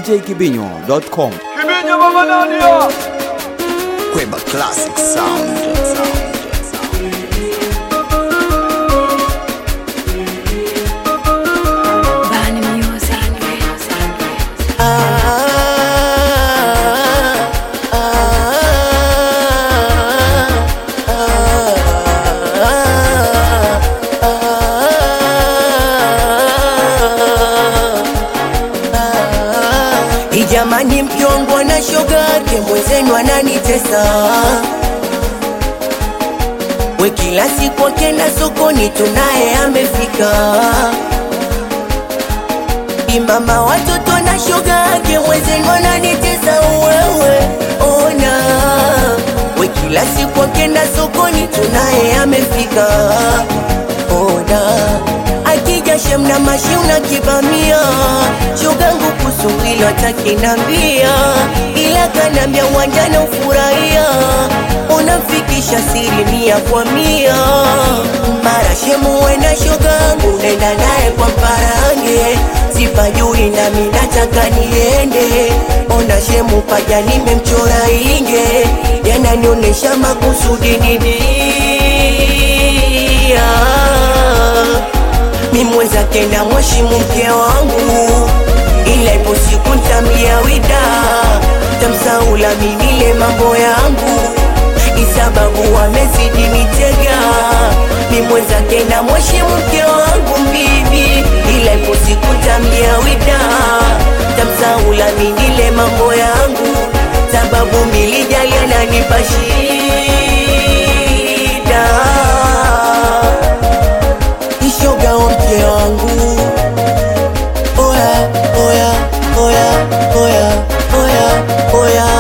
djkibinyo.com. Kibinyo Mama Nadia. Kweba Classic Sound. Bani Music. Ijamani mkiongwa na shoga yake mwenzenu ananitesa we kila siku akenda sokoni tunaye amefika imama watoto na shoga yake mwenzenu ananitesa wewe ona we kila siku akenda sokoni tunaye amefika ona akija shemna mashiuna kibamia shogangu kusungilo atakinambia ila kanambia uwanjana ufurahia unamfikisha asilimia kwa mia mara shemu wena shogangu nenda naye kwa mparange sipajui nami nataka niende ona shemu paja nimemchora inge yananionyesha makusudi nidia mimwenzake na mheshimu mke wangu, ila ipo siku ntamlia wida, tamsaula minile mambo yangu, isababu wamezidi mitega. Mimwenzake na mheshimu mke wangu bibi, ila ipo siku ntamlia wida, tamsaula minile mambo yangu, sababu milijali ananipa shida ishoga wa mke wangu oya oya oya oya oya oya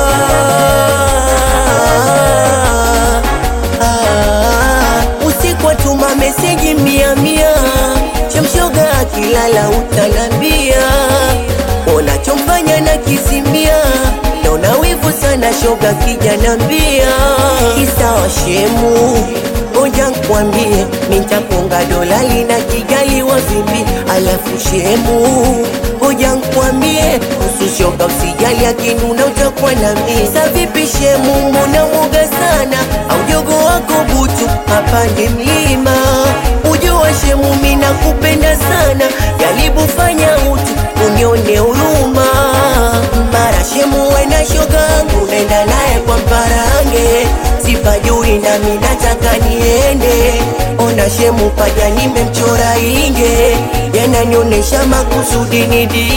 Ah, usiku atuma meseji mia mia chamshoga akilala utanambia unachomfanya na kizimia naona wivu sana shoga kijanambia isawa shemu ngoja nkwambie mintakonga dolali na kigali wa vipi alafu shemu ngoja nkwambie kuhusu shoga usijali akinuna utakuwa na mimi sa vipi shemu mbona mwoga sana au jogo wako butu hapande mlima ujua shemu mina kupenda sana jaribu fanya utu unione huruma mara shemu wena shogangu naenda naye kwa mparange sipajui nami nataka niende ona shemu paja nimemchora inge yananionyesha makusudi nidia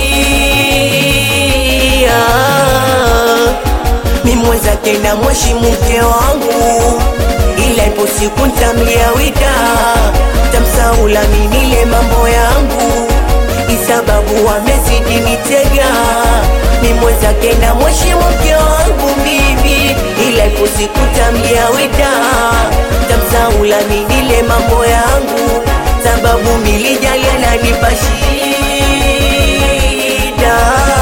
mimwenzake na mheshimu mke wangu ila ipo siku ntamlia wida tamsaula minile mambo yangu isababu wamezidi mitega mimwenzake na mheshimu mke wangu bibi ila ipo siku tamlia wida tamsaula minile mambo yangu sababu milijali ananipa shida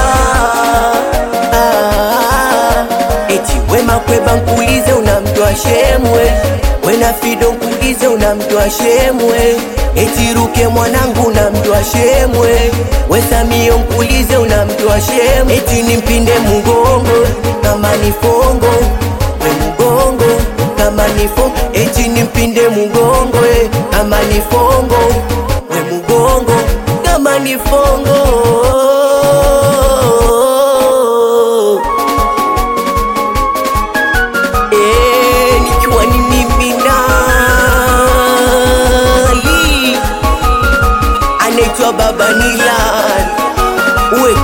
Ah, eti wema kweba nkulize unamjua shemwe wena fido nkulize unamjua shemwe eti ruke mwanangu unamjua shemwe wesamio nkulize unamjua shemwe eti nimpinde mugongo kama ni fongo we mugongo kama ni fongo eti nimpinde mugongo eh, kama ni fongo we mugongo kama ni fongo Eh, nikiwa ni mimi nali anaitwa baba Nilan uwe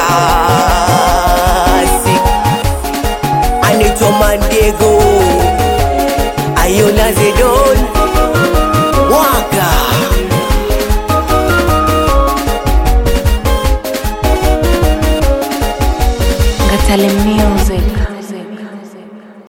klasi anaitwa Mandego Ayola Zedon waka Ngatale Music.